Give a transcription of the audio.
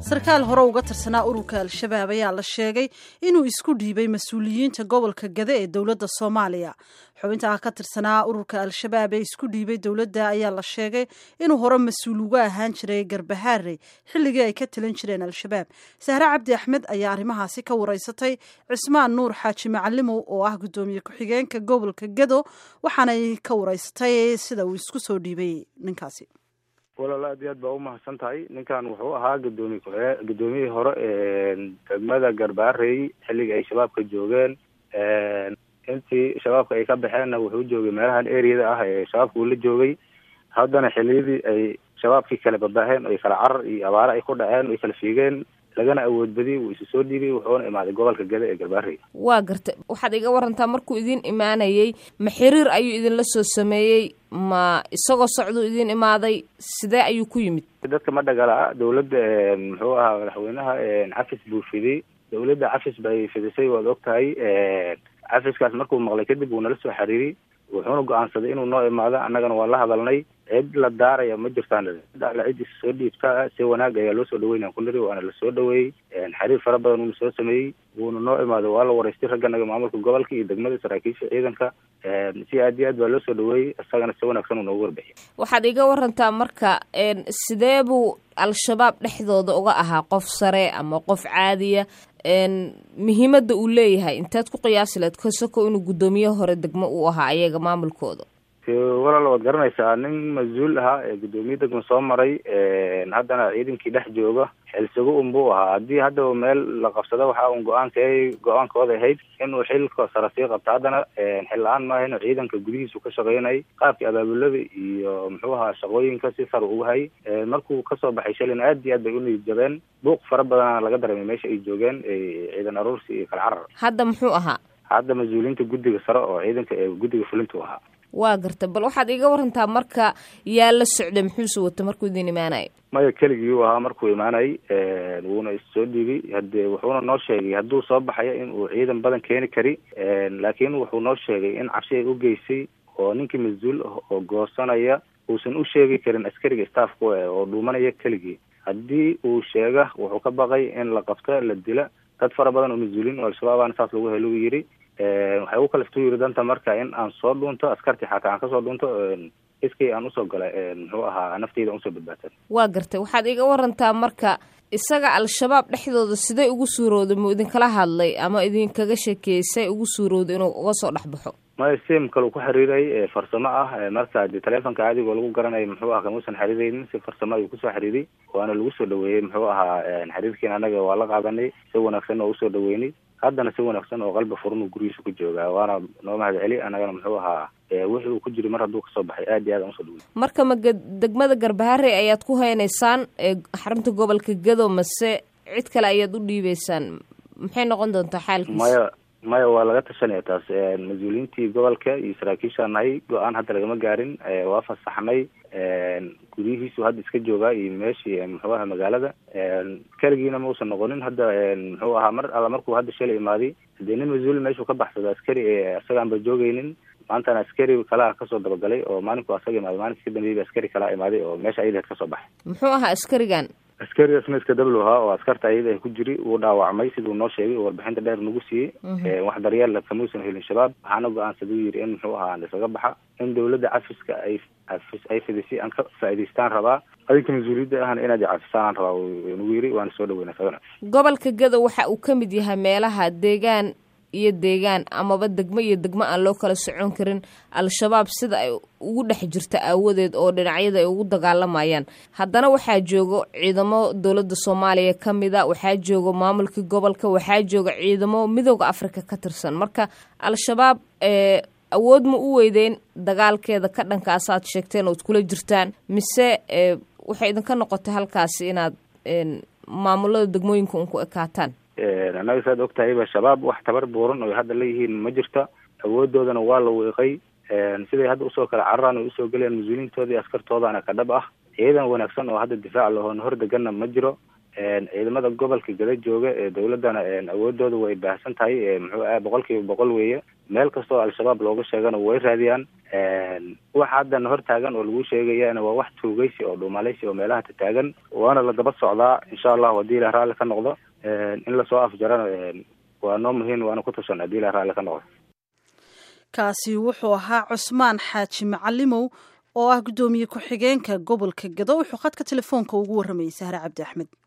sarkaal hore uga tirsanaa ururka al-shabaab ayaa la sheegay inuu isku dhiibay mas-uuliyiinta gobolka gade ee dowladda soomaaliya xubintaa ka tirsanaa ururka al-shabaab ee isku dhiibay dowladda ayaa la sheegay inuu hore mas-uul uga ahaan jiray garbahaare xilligii ay ka talin jireen al-shabaab sahre cabdi axmed ayaa arrimahaasi ka wareysatay cismaan nuur xaaji macalimow oo ah guddoomiye ku-xigeenka gobolka gado waxaanay ka wareysatay sida uu isku soo dhiibay ninkaasi walaal aad iyo aad baa umahadsan tahay ninkan wuxuu ahaa gudoomiye ku-xigee gudoomiyihii hore degmada garbaarey xilligii ay shabaabka joogeen intii shabaabka ay ka baxeenna wuxuu joogay meelahan areada ah ee shabaabka uu la joogay haddana xiliyadii ay shabaabkii kala babaaheen ay kala carar iyo abaare ay ku dhaceen ay kala fiigeen lagana awood badiyey wuu isu soo dhiibay wuxuuna imaaday gobolka gada ee garbaarey waa garta waxaad iga warantaa markuu idin imaanayey ma xiriir ayuu idinla soo sameeyey ma isagoo socduu idin imaaday sidee ayuu ku yimid dadka ma dhagala dawladda muxuu ahaa madaxweynaha cafis buu fidiyey dawladda cafis bay fidisay waad og tahay cafiskaas markuu maqlay kadib wuu nala soo xiriiriyey wuxuuna go-aansaday inuu noo imaado annagana waa la hadalnay cid la daaraya ma jirtaan alla cid is soo dhiibta si wanaag ayaa loo soo dhaweynaya kuniri waana lasoo dhaweeyey xiriir fara badan uuna soo sameeyey wuuna noo imaaday waa la wareystay ragganaga maamulka gobolka iyo degmada saraakiisha ciidanka si aad iyo aad baa loo soo dhaweeyey isagana si wanaagsan uu noogu warbixiyay waxaad iga warantaa marka sidee buu al-shabaab dhexdooda uga ahaa qof sare ama qof caadiya muhiimadda uu leeyahay intaad ku qiyaasi lahayd kasako inuu guddoomiye hore degmo uu ahaa ayaga maamulkooda walaal waad garanaysaa nin mas-uul ahaa ee guddoomiye degma soo maray haddana ciidankii dhex jooga xilsigo unbuu ahaa haddii hadda meel la qabsado waxa un go-aanka go-aankooda ahayd inuu xilka sara sii qabto haddana xil la-aan maaha inuu ciidanka gudihiisu ka shaqeynayay qaabkii abaabulada iyo muxuu ahaa shaqooyinka si sar ugu hayay markuu kasoo baxay shalina aad iyo aad bay u niyid jabeen buuq fara badana laga dareemay meesha ay joogeen ciidan aruursi iyo kala carar hadda muxuu ahaa hadda mas-uuliyiinta guddiga sare oo ciidanka ee guddiga fulintu ahaa waa garta bal waxaad iga warantaa marka yaa la socday muxuuse wato markuu idin imaanayay maya keligii uu ahaa markuu imaanayay wuuna issoo dhiibay hade wuxuuna noo sheegay hadduu soo baxayo in uu ciidan badan keeni kari laakiin wuxuu noo sheegay in cabsi ay u geysay oo ninkii mas-uul ah oo goosanaya uusan u sheegi karin askariga staffku oo dhuumanaya keligii haddii uu sheega wuxuu ka baqay in la qabto la dila dad fara badan oo mas-uuliin oo al-shabaabana saas lagu helo u yidhi waxay u kalaftu yiri danta marka in aan soo dhuunto askartii xataa aan kasoo dhuunto iskay aan usoo gala muxuu ahaa nafteyda aan usoo badbaatan waa gartay waxaad iga warantaa marka isaga al-shabaab dhexdooda siday ugu suurowday muu idinkala hadlay ama idinkaga sheekeeyey say ugu suurowday inuu uga soo dhex baxo maya sim kale ku xiriiray farsamo ah marka de telefonka adigoo lagu garanayo muxuu aha kamuusan xiriireynin si farsamo ayuu kusoo xiriiray waana lagu soo dhaweeyey muxuu ahaa xiriirkiina anaga waa la qaadanay si wanaagsan oo usoo dhaweynay haddana si wanaagsan oo qalbi furun gurigiisa ku joogaa waana noo mahad celi anagana muxuu ahaa wixii uu ku jiray mar hadduu kasoo baxay aad iyo aad aan usoo dhawey marka ma degmada garbaharey ayaad ku haynaysaan xarunta gobolka gado mase cid kale ayaad u dhiibeysaan maxay noqon doontaa xaalkiisa maya maya waa laga tashanaya taas mas-uuliyiintii gobolka iyo saraakiishaa nahay go-aan hadda lagama gaarin waa fasaxnay guryihiisu hadda iska joogaa iyo meeshii muxuu aha magaalada keligiina mausan noqonin hadda muxuu ahaa mar alla markuu hadda shalay imaaday hadee nin mas-uul meeshuu ka baxsado askari isagaanba joogeynin maantana askari kalaa kasoo dabagalay oo maalinku asaga imaaday maalinka ka dambeeyay askari kalaa imaaday oo meesha ayadaheed kasoo baxay muxuu ahaa askarigan askarigaasna iska dablo ahaa oo askarta ayada ku jiri wuu dhaawacmay siduu noo sheegay oo warbixinta dheer nagu siiyey wax daryeella kamuusan helin shabaab waxaana go-aansaday u yidhi in muxuu ahaa isaga baxa in dawladda cafiska ay cafis ay fidisay aan ka faa'idaystaan rabaa adinka mas-uuliyadda ahna inaad cafisaan aan rabaa nagu yidhi waana soo dhaweyna sagana gobolka gado waxa uu ka mid yahay meelaha deegaan iyo deegaan amaba degmo iyo degmo aan loo kala socon karin al-shabaab sida ay ugu dhex jirta aawadeed oo dhinacyada ay ugu dagaalamayaan haddana waxaa joogo ciidamo dowladda soomaaliya ka mida waxaa joogo maamulkii gobolka waxaa jooga ciidamo midooda africa ka tirsan marka al-shabaab awood ma u weydeen dagaalkeeda ka dhankaasaad sheegteen ood kula jirtaan mise waxay idinka noqotay halkaasi inaad maamulada degmooyinka un ku ekaataan annaga saad og tahayba shabaab wax tabar buuran oo hadda leeyihiin ma jirta awoodoodana waa la wiiqay siday hadda usoo kala cararaan o usoo gelayaan mas-uuliyiintooda iyo askartoodana ka dhab ah ciidan wanaagsan oo hadda difaac lahoon hor deganna ma jiro ciidamada gobolka gada jooga ee dawladdana awoodooda way baahsan tahay muxuu ah boqol kiiba boqol weeye meel kastoo al-shabaab looga sheegana way raadiyaan waxa haddana hor taagan oo lagu sheegayana waa wax tuugeysi oo dhuumalaysi oo meelaha tataagan waana la daba socdaa insha allahu haddii ilah raalli ka noqdo in lasoo afjarana waa noo muhiim waana ku tashan haddii ilah raalli ka noqdo kaasi wuxuu ahaa cusmaan xaaji macalimow oo ah guddoomiye ku-xigeenka gobolka gado wuxuu khadka telefoonka ugu warramayay sahre cabdi axmed